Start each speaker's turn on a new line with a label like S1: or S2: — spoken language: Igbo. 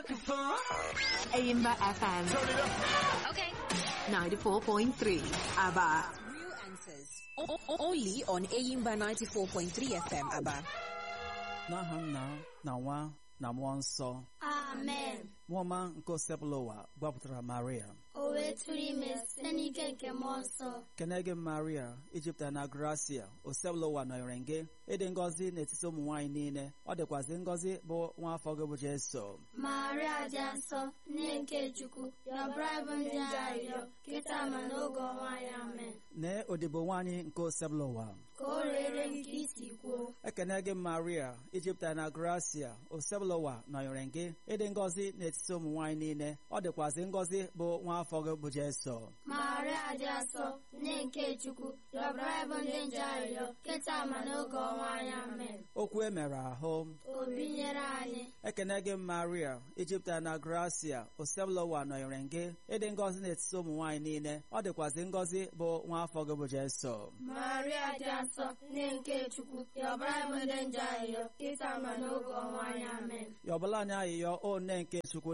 S1: Aimba FM
S2: Okay.
S1: 94.3 Aba
S3: Real answers. O- o- only on Ayimba 94.3 FM, Aba.
S4: n'aha nna na nwa na mmụọ nsọ
S5: amen
S4: nwaọma nke osebụla ụwa gbapụtara maria
S5: o wee tụrụ ime site n'ike nke mmụọ nsọ
S4: kene gị maria ijipụta na gracia osebụla ụwa nọnyere gị ịdị ngọzi n'etiti ụmụ nwaanyị niile ọ dịkwazị ngọzi bụ nwa afọ gị bụ jeso
S5: maria dị nsọ nne nke chukwu yọbara bụ ndị arịrịọ kịta ma n'oge ọnwa ya amen
S4: nee odibo nwaanyị nke osebụla ụwa
S5: ka o rere nke isi kwuo
S4: ekene gị maria ijipụta na gracia osebụla ụwa nọnyere gị ịdị ngọzi n'etiti ụmụ nwaanyị niile ọ dịkwazị ngọzi bụ nwa afọ gị bụ jeso
S5: maria dị nsọ nne nke chukwu yọbara bụ ndị nje arịrịọ kịta ma n'oge ọnwa ya amen
S4: okwu e mere ahụ
S5: o binyere anyị
S4: ekene gị maria ijipụta na gracia osebụla ụwa nọnyere gị ịdị ngọzi n'etiti ụmụ nwaanyị niile ọ dịkwazị ngọzi bụ nwa afọ gị bụ jeso
S5: maria dị nsọ nne nke chukwu yọbara bụ ndị nje arịrịọ kịta ma n'oge ọnwa ya amen
S4: yọbụla anyị ayịyọ o nne nke chukwu